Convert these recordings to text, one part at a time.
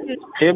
ሄሎ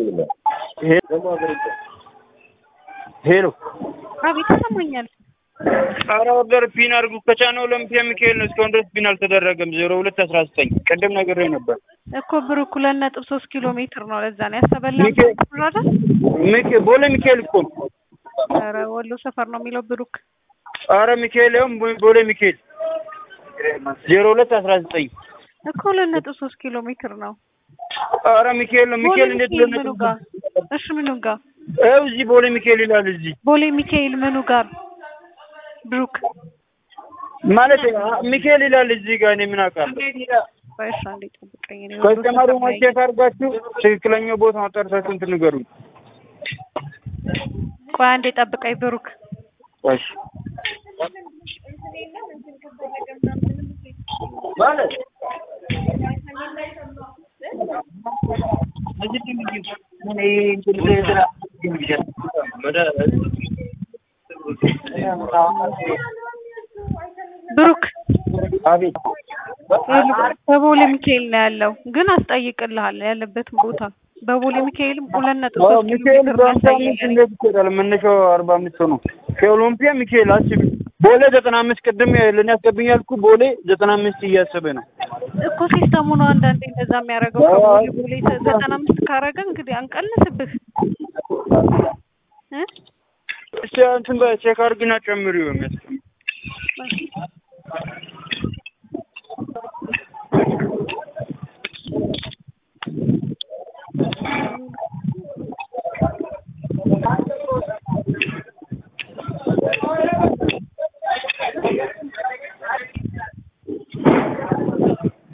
ሄሎ አቤት ይሰማኛል። ኧረ ኦርደር ፒን አድርጉ ከቻነው ኦሎምፒያ ሚካኤል ነው። እስካሁን ድረስ ፒን አልተደረገም። ዜሮ ሁለት አስራ ዘጠኝ ቅድም ነግሬ ነበር። እኮ ብሩክ ሁለት ነጥብ ሶስት ኪሎ ሜትር ነው። ለዛ ነው ያሰበላ ሚካኤል አይደል? ሚካ- ቦሌ ሚካኤል እኮ ነው። ኧረ ወሎ ሰፈር ነው የሚለው ብሩክ። ኧረ ሚካኤል ያውም ቦ- ቦሌ ሚካኤል ዜሮ ሁለት አስራ ዘጠኝ እኮ ሁለት ነጥብ ሶስት ኪሎ ሜትር ነው። ኧረ ሚካኤል ነው። ቦሌ ሚካኤል እንዴት ሚካኤል ሁለት ምኑ ነጥብ ጋር? እሺ ምኑ ጋር? ይኸው እዚህ ቦሌ ሚካኤል ይላል። እዚህ ቦሌ ሚካኤል ምኑ ጋር? ብሩክ ማለት አ- ሚካኤል ይላል እዚህ ጋር። እኔ ምን አውቃለሁ? ቆይ እሺ አንዴ ጠብቀኝ። እኔ ወሎ ከስተመሩ ሰፈር ነኝ። ቼክ አድርጋችሁ ትክክለኛው ቦታ ማጣርታችሁ እንትን ንገሩኝ። ቆይ አንዴ ጠብቀኝ ብሩክ። እሺ ማለት ብሩክ አቤት በቦሌ ሚካኤል ነው ያለው፣ ግን አስጠይቅልሃል ያለበትን ቦታ። በቦሌ ሚካኤልም ሁለት ነጥብ አዎ ሶስት ኪሎ ሚካኤል ሜትር በአምሳ አምስት ያሳየኛል። እንዴት ይሄዳል? መነሻው አርባ አምስት ነው። ከኦሎምፒያ ሚካኤል አስቢ። ቦሌ ዘጠና አምስት ቅድም ለእኔ ያስገብኝ ያልኩ ቦሌ ዘጠና አምስት እያሰበ ነው። እኮ ሲስተሙ ነው አንዳንዴ እንደዛ የሚያደርገው። አዎ። ከቦሌ ቦሌ ዘጠና አምስት ካረገ እንግዲህ አንቀንስብህ እ እስቲ እንትን በ- ቼክ አድርግና ጨምሪው የሚያስ